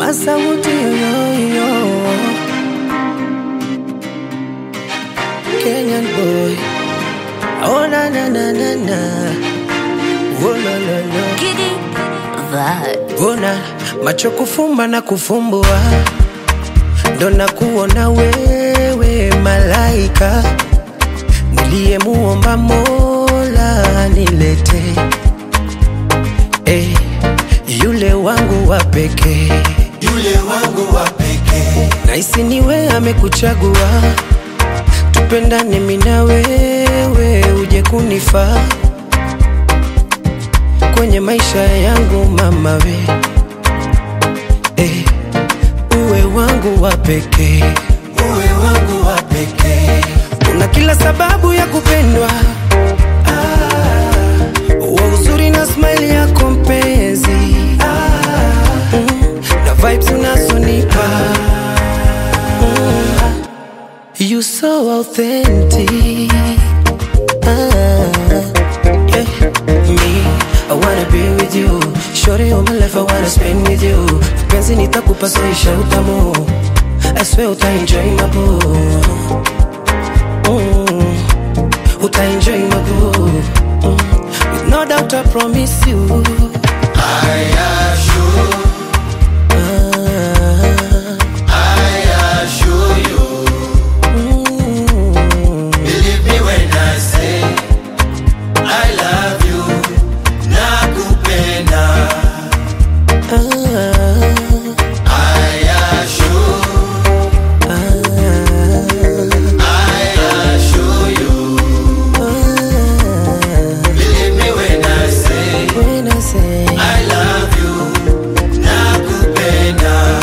Masauti yoyoyo Kenyan boy Oh na na na na na Oh la la la Giddy vibe. Bona macho kufumba na kufumbua ndo na kuona wewe malaika niliyemuomba Mola nilete eh, yule wangu wa pekee yule wangu wa pekee Naisi niwe amekuchagua, tupendane mimi na wewe, uje kunifaa kwenye maisha yangu mama we eh, uwe wangu wa pekee, uwe wangu wa pekee una kila sababu ya kupendwa ah, wa uzuri na smile yako mpenzi ah, mm, na vibes unazonipa mm, you so authentic ah, yeah. me I wanna be with you Shorty all my life I wanna spend with you Penzi nitakupa soisha utamu I swear uta enjoy my boo mm. Uta enjoy my boo mm. With no doubt I promise you I assure ah, I assure you mm. Believe me when I say I love you nakupenda ah, I assure I assure you ah, Believe me when I say when I say I love you nakupenda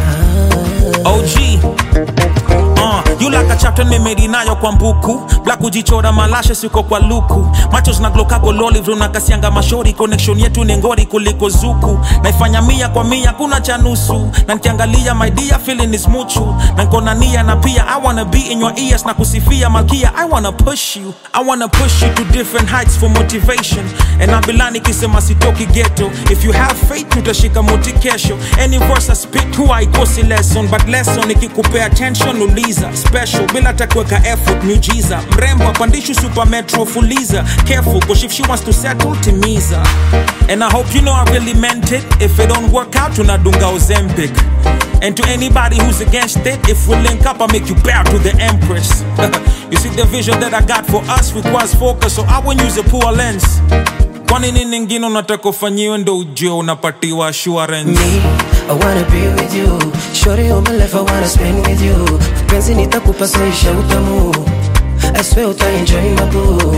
OG Uh, you like a chapter nimeri nayo kwa mbuku black kujichora malashe siko kwa luku macho zinaglokago loli vrunakasianga mashori connection yetu ni ngori kuliko zuku naifanya mia kwa mia kuna cha nusu na nkiangalia my dear feeling is muchu na nkona nia na pia i wanna be in your ears na kusifia malkia i wanna push you i wanna push you to different heights for motivation and abilani kisema sitoki ghetto if you have faith utashika moti kesho any verse I spit huwa haikosi lesson but lesson ikikupea attention uliza special bila takuweka effort miujiza mrembo apandishu super metro fuliza careful cause if she wants to settle timiza and I hope you know I really meant it if it don't work out tunadunga ozempic and to anybody who's against it if we link up I make you bow to the empress you see the vision that I got for us requires focus so I won't use a poor lens kwani nini ingine unataka ufanyiwe ndo ujue unapatiwa assurance me I wanna be with you Shorty all my life I wanna spend with you Penzi nitakupa soisha utamu I swear uta enjoy my boo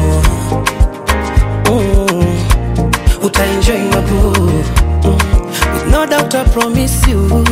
mm. Uta enjoy my boo mm. With no doubt I promise you